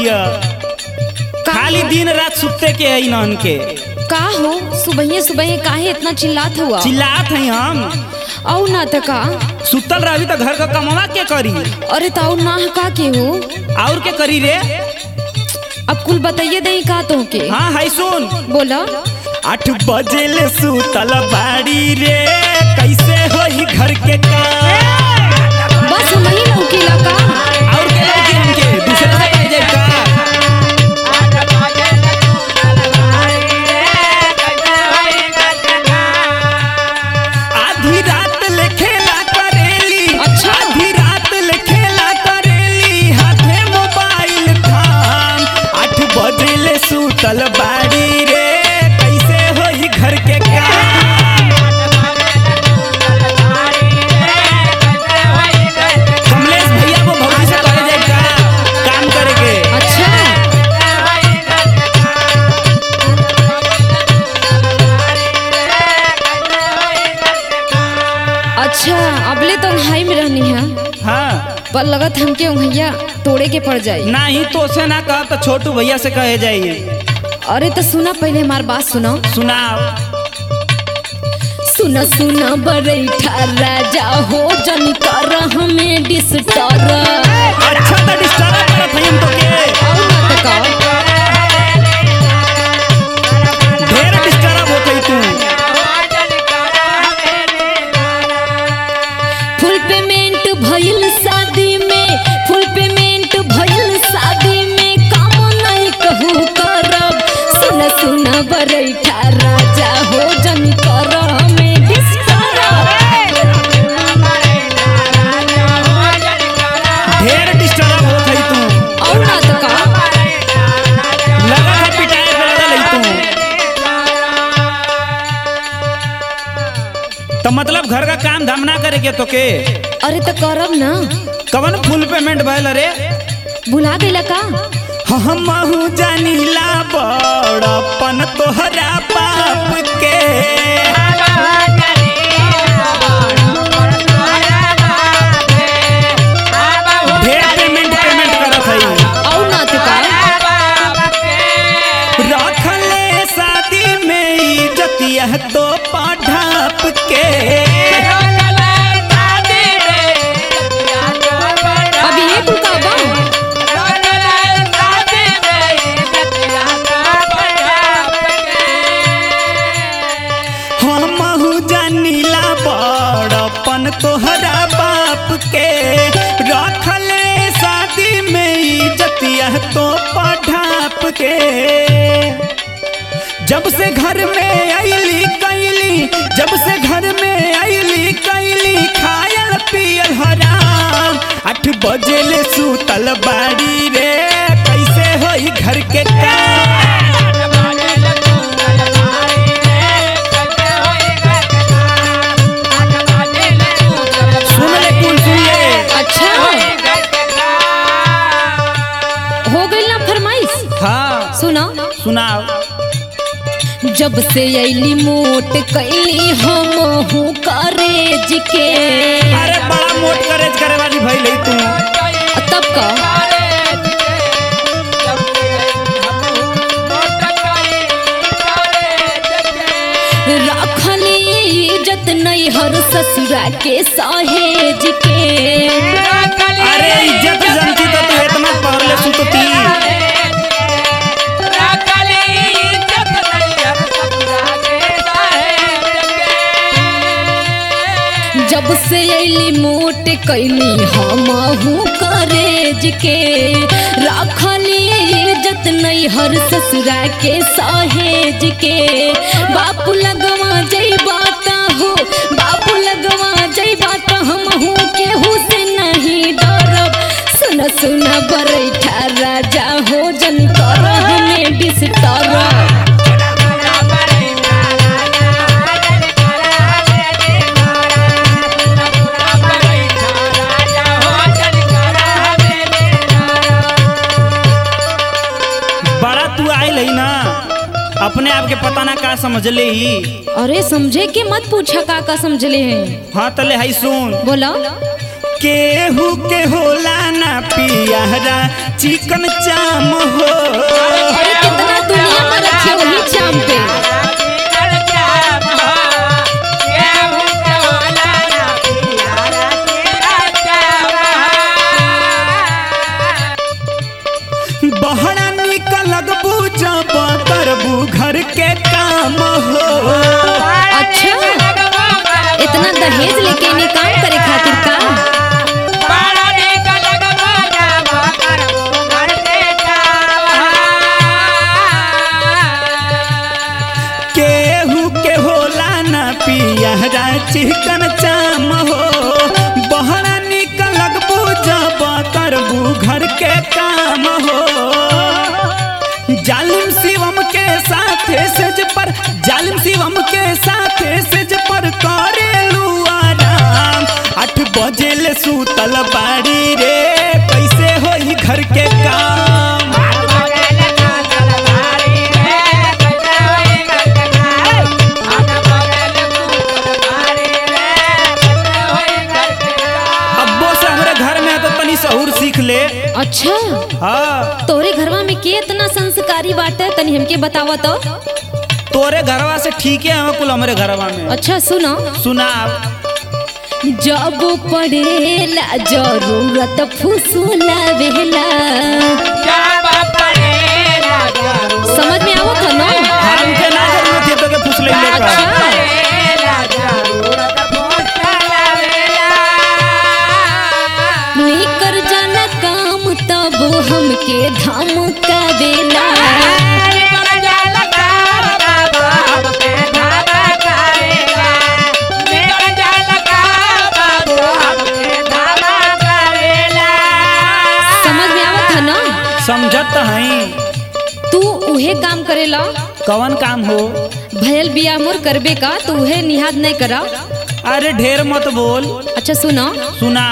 हिया खाली दिन रात सुते के है नहन के का हो सुबह सुबह काहे इतना चिल्लात हुआ चिल्लात है हम औ ना त का सुतल रही तो घर का कमवा के करी अरे ताऊ ना का के हो और के करी रे अब कुल बताइए दई का तो के हाँ है सुन बोला आठ बजे ले सुतल बाड़ी रे कैसे होई घर के काम बस वही लौकीला का और के लड़की हमके दूसरे से कह जाए का आधी रात ले खेला करेली अच्छा। आधी रात ले खेला करेली हाथे मोबाइल थाम आठ बजे ले सुतल बाड़ी रे कैसे होई घर के काम कमलेश भैया को भौजी से कहे जाए का काम करे के अच्छा अच्छा अबले तो हाई में रहनी है हाँ पर लगत हमके उंगैया तोड़े के पड़ जाई नहीं तो से ना कह तो छोटू भैया से कहे जाइए अरे तो सुना पहले हमार बात सुनो सुनाओ सुना सुना बरैठा राजा हो जन कर हमें डिस्टर अच्छा तो डिस्टर्ब करत हई हम तो के और ना तो का ढेर डिस्टर्ब होत हई तू फुल पेमेंट भइल शादी में फुल पेमेंट भइल शादी में काम नहीं कहू करब सुन सुन बरैठा राजा हो जन कर हमें डिस्टर्ब ढेर डिस्टर्ब होत हई तू और ना तो का लगा है पिटाए पे लगा लई तू तो मतलब घर का काम धाम ना करे के तो के अरे तो करब ना कवन फुल पेमेंट भइल रे भुला गइला का हमहू जानीला बड़पन तोहरा बाप के ढेर पेमेंट पेमेंट करत हई और ना तो का रखले शादी में इज्जतिया तो पढ़ाप के अभी ये कुल का बा हमहू जानीला बड़पन तोहरा बाप के रखले शादी में इज्जतिया तो पढ़ाप के जब से घर में आईली कैली जब से घर में आईली कैली खायल पियल हराम आठ बजे ले सुतल बाड़ी रे कैसे होई घर के काम सुन ले कुल सुन ले अच्छा हो गई ना फरमाइश हाँ सुना सुनाओ जब से अली मोट कैली हम हूँ करेज के अरे बड़ा मोट करेज करे वाली भई ले तू तब का रखली इज्जत नहीं हर ससुरा के सहेज के अरे इज्जत जनती तो तू इतना पहले सुतती जब से अली मोट कैली हम हूँ करेज के रखली इज्जत नहीं हर ससुरा के सहेज के बापू लगवा जई बात हो बापू लगवा जई बात हम हूँ केहू से नहीं डरब सुन सुन बरैठा राजा हो जन कर हमें डिस्टर्ब बड़ा तू आइल है ना अपने आप के पता ना का समझ ले ही अरे समझे के मत पूछा का का समझले हैं हाँ तले है सुन बोला केहू के होला ना पियारा चिकन चाम हो अरे कितना दुनिया में रखे वही चाम पे बहरा निकलबू जब करबू घर के काम हो अच्छा इतना दहेज लेके नहीं काम करे खातिर का केहू के होला ना पियारा चिकन चाम हो बहरा निकलबू जब करबू घर के काम हो जालिम शिवम के साथ सेज पर जालिम शिवम के साथ सेज पर करेलू आराम आठ बजे ले सूतल बाड़ी रे कैसे होई घर के काम अब्बो से हमरे घर में है तो तनी सहूर सीख ले अच्छा हाँ तोरे घरवा में के इतना संस्कारी बाटे तनी हमके बतावा तो तोरे घरवा से ठीक है हम कुल हमरे घरवा में अच्छा सुनो सुना जब पड़ेला जरूरत फुसुला वेला समझ में आवत है ना हमके ना जरूरत है तो के पूछ ले ले का अच्छा निकर जाना काम तब हमके धाम का बेला समझ में आवत है ना समझत हई तू उहे काम करेला कवन काम हो भयल बिया मोर करबे का तू उहे निहाद नहीं करा अरे ढेर मत बोल अच्छा सुनो सुना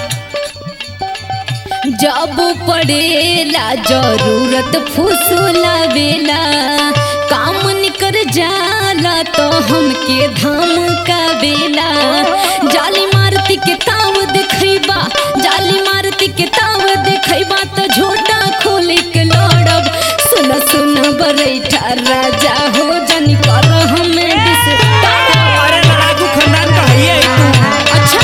जब पड़ेला जरूरत फुसुला बेला काम निकर जाला तो हमके धाम का बेला जाली मारती के ताव देखैबा जाली मारती के ताव देखैबा तो झोटा खोल के लड़ब सुन सुन बरैठा राजा हो जनी कर हमें डिस्टर्ब अरे लड़ाकू खानदान का है ये तू अच्छा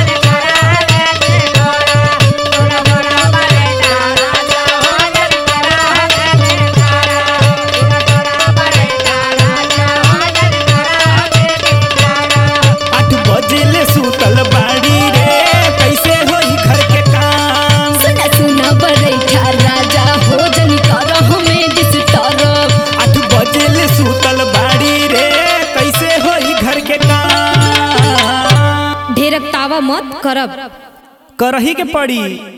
आठ बजे ले सूतल बाड़ी रे कैसे होई घर के काम सुना सुना बरैठा राजा हो जनी कर हमें डिस्टर्ब आठ बजे ले सूतल बाड़ी रे कैसे होई घर के काम ढेरक तावा मत करब करही के पड़ी